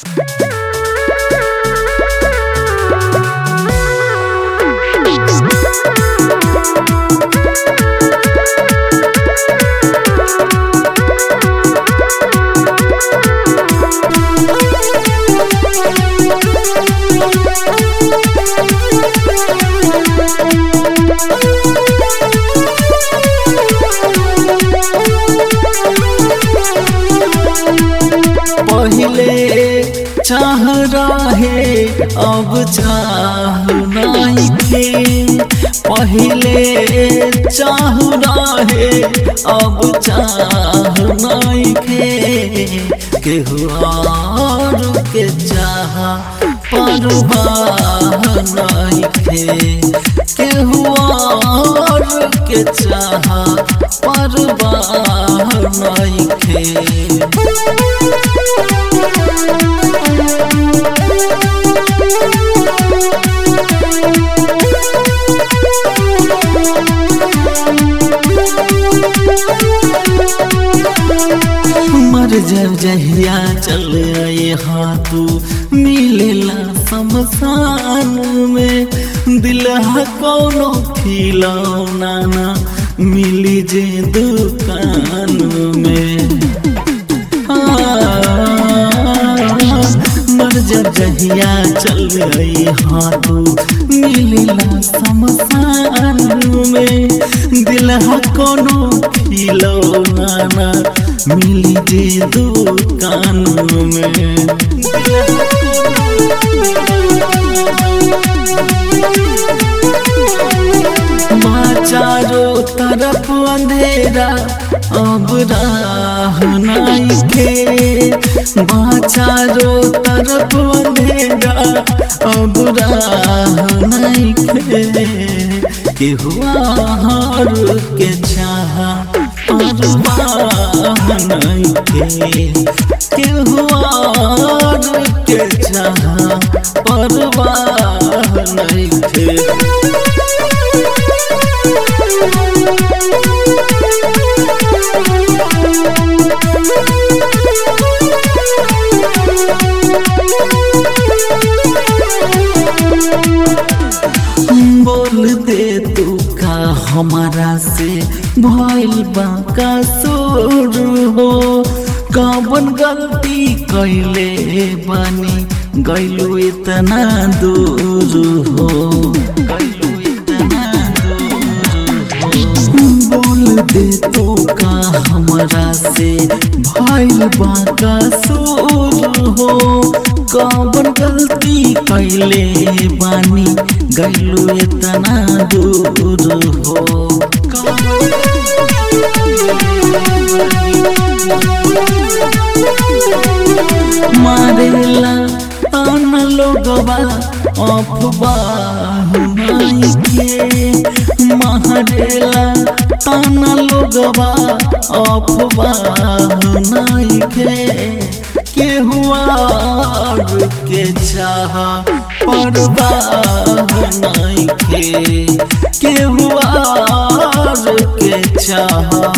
चाह रहे अब चाह नहीं थे पहले चाह रहे अब चाह नहीं थे केहू और के चाह परवाह नहीं थे केहू और के चाह परवाह नहीं थे मर जब जहिया चल यहाँ तू मिलेला शमशान में दिल कोनो खिलौना ना मिली जे दुकान में मर जब जहिया चल यहाँ तू मिलेला शमशान में दिल कोनो खिलौना ना मिली जे दुकान में माँ चारों तरफ अंधेरा अब राह नहीं खे माँ चारों तरफ अंधेरा अब राह नहीं खे के हुआ हर के चाह परवाह नहीं खे के हुआ के चाह परवाह नहीं खे बोल दे तू का हमारा से भइल बा का सोर हो कवन गलती कैले बानी गैलू इतना दूर हो गैलू इतना दूर हो बोल दे तू का हमारा से भइल बा का सोर हो कवन गलती कैले बानी गैलू इतना दूर हो मारेला तान लोगवा अफवाह नहीं के मारेला तान लोगवा अफवाह नहीं के के हुआ के चाह परवाह नहीं के के हुआ के चाह